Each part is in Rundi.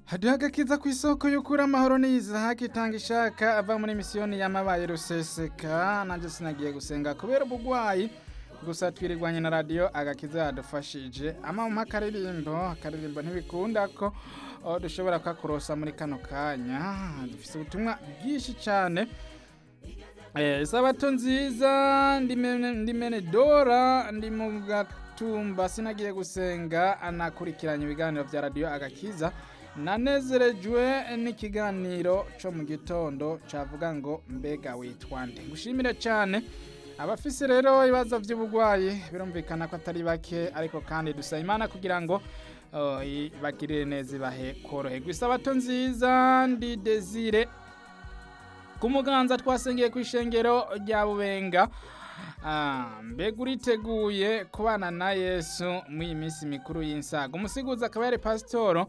haduha agakiza ku isoko y'ukuri amahoro n'iyizahaka itanga ishaka ava muri misiyoni y'amabaye ruseseka nanjye sinagiye gusenga kubera ubugwayi gusa twirirwanye na radiyo agakiza yadufashije amampa akaririmbo akaririmbo ntibikunda ko oh, dushobora kukakurosa muri kano kanya dufise ubutumwa bwinshi cyane Eh, sabato nziza ndi menedora ndi mu gatumba sinagiye gusenga anakurikiranye ibiganiro vya radiyo agakiza nanezerejwe n'ikiganiro co mu gitondo cavuga ngo mbega witwa nde ngushimire cyane abafise rero ibibazo vy'ubugwayi birumvikana ko atari bake ariko kandi dusaba imana kugira ngo oh, ibagirire neza ibahe koroherwa isabato nziza ndi desire ku muganza twasengeye ku ishengero rya bubenga mbega uriteguye kubana na yesu muri iyi minsi mikuru y'insaga umusiguzi akaba yari pasitoro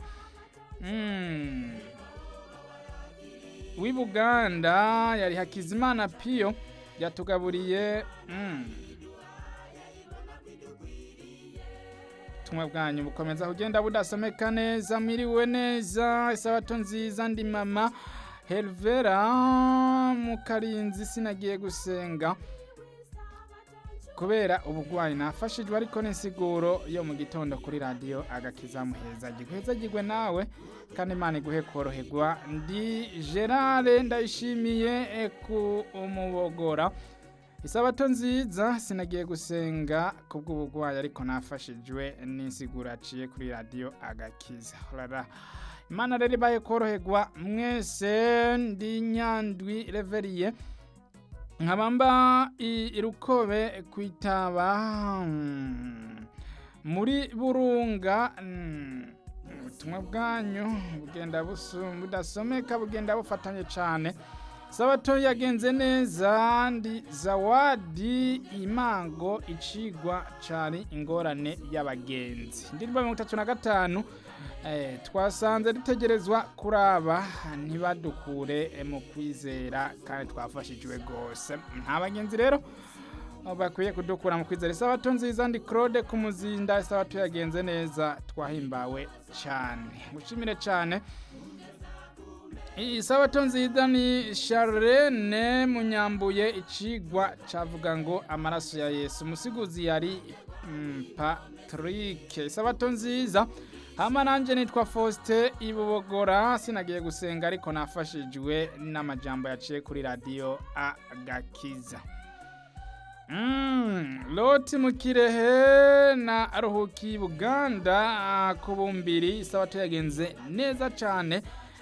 w'i buganda yari hakizimana piyo yatugaburiye ubutumwa bwanyu bukomeza kugenda budasomeka neza mwiriwe neza isabato nziza ndi mama Helvera mukarinzi sinagiye gusenga kubera ubugwayi nafashijwe ariko n'insiguro yo mu gitondo kuri radiyo agakiza muheza gihezagirwe nawe kandi imana iguhe koroherwa ndi gerard ndayishimiye ku umubogora isabato nziza sinagiye gusenga kubw'ubugwayi ariko nafashijwe n'insiguro aciye kuri radiyo agakiza imana rero ibaye koroherwa mwese ndi nyandwi reveriye nkabamba irukobe kwitaba muri burunga ubutumwa bwanyu bugenda budasomeka bugenda bufatanye cyane sabato yagenze neza ndi zawadi imango icigwa cyari ingorane y'abagenzi ndirimbo mirongo itatu na gatanu twasanze dutegerezwa kuraba ntibadukure mu kwizera kandi twafashijwe rwose nta bagenzi rero bakwiye kudukura mu kwizera isabato nziza ndi claude ku muzinda isabato yagenze neza twahimbawe cyane gushimire cyane isabato nziza ni Charlene munyambuye icigwa cavuga ngo amaraso ya Yesu umusiguzi yari Patrick isabato nziza hama nanje nitwa Faustin ibubogora sinagiye gusenga ariko nafashijwe n'amajambo yaciye kuri radio agakiza Mm, Loti mukirehe na Ruhuki Buganda kubumbiri isabato yagenze neza cyane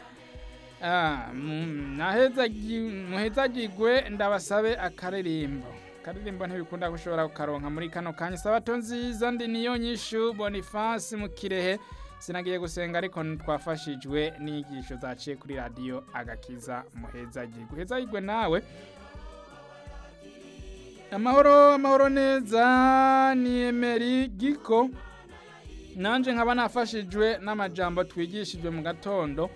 muhezagirwe ndabasabe akaririmbo akaririmbo ntibikunda gushobora kukaronka muri kano kanya isabato nziza ndi niyo nyishu bonifasi mu kirehe sinagiye gusenga ariko twafashijwe n'inyigisho zaciye kuri radiyo agakiza muhezagirwe uhezagirwe nawe amahoro amahoro neza ni emeri giko nanjye nkaba nafashijwe n'amajambo twigishijwe mu gatondo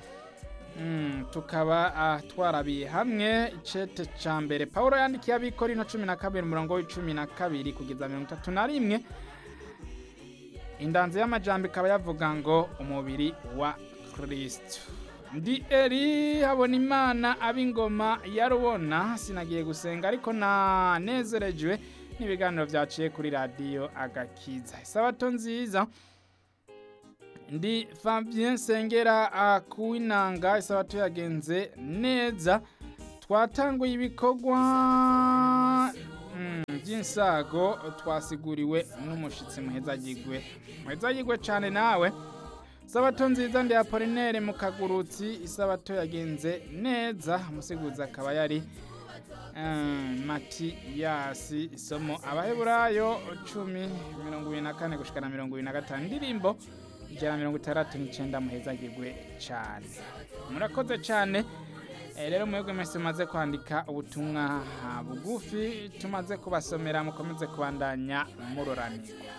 tukaba twarabiye hamwe icete cya mbere paul yandikiye abikora ino cumi na kabiri umurongo w'icumi na kabiri kugeza mirongo itatu na rimwe indanzi y'amajambo ikaba yavuga ngo umubiri wa kirisito ndi eri habona imana ab'ingoma ya rubona sinagiye gusenga ariko nanezerejwe n'ibiganiro byaciye kuri radiyo agakiza isabato nziza ndi Fabien Sengera kuwinanga isabato yagenze neza twatanguye ibikorwa by'insago twasiguriwe n'umushitsi muhezagirwe muhezagirwe cyane nawe isabato nziza ndi Apollinaire mu kagurutsi isabato yagenze neza umusiguzi akaba yari matiyasi isomo abaheburayo cumi mirongo ibiri na kane gushikana mirongo ibiri na gatanu indirimbo ijana mirongo itandatu n'icyenda muhezagirwe cyane murakoze cyane rero mwebwe mwese mumaze kwandika ubutumwa bugufi tumaze kubasomera mukomeze kubandanya muroranirwa